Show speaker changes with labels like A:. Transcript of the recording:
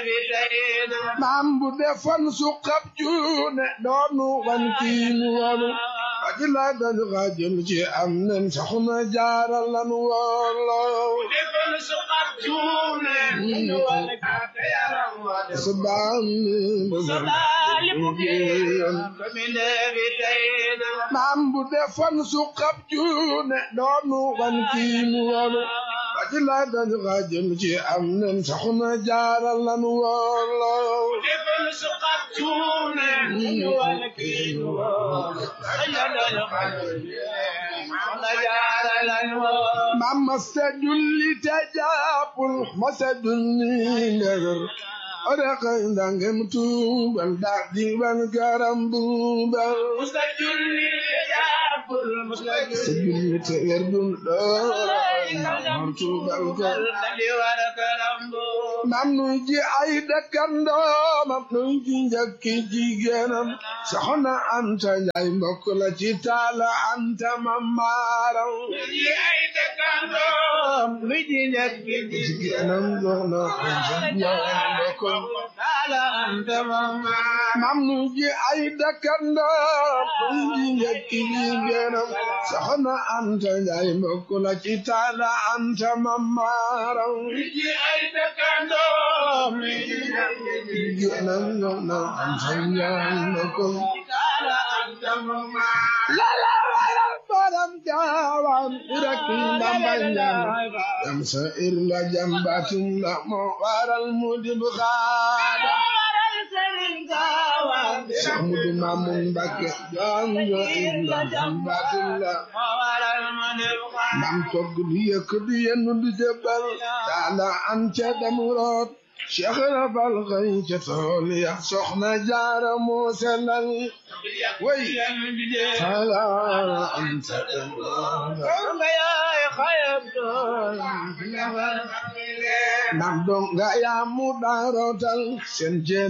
A: maam bu defoon suqab juune doonu wan kiinu wanu ajila dañu xaajal ci am nen soxna jaara lan wolo subaan maam bu defoon suqab juune doonu wan kiinu wanu ajila dañu xaajal ci am nen soxna jaara lan wolo maam masa julli te jàppul masa julli ndegar oreka ndangem tuubal daa diban garam buubal masa julli te werdun ɗoor tuubal gar mam nuy ji ay dëkkandoo mam nuy ji njëkki jigéenam soxna anta njaay mbokk la ci taala anta mamaaram nuy ji njëkki jigéenam soxna anta njaay mbokk mam nuy ji ay dëkkandoo nuy ji njëkki jigéenam soxna anta njaay mbokk la ci taala anta mamaaram Baram jawam irakin dambanyan Yam sa'ir la jambatin la mo waral mudib khada Samudu mamun bakke jam yo illa jambatin la Mam togg di yëkk di yennu di jëbbal Taala an ca demurot Cheikh Rafal xëy ca tool ya soxna jaara moo sellal way taala an ca demurot Nam dong nga yaa mu daarotal seen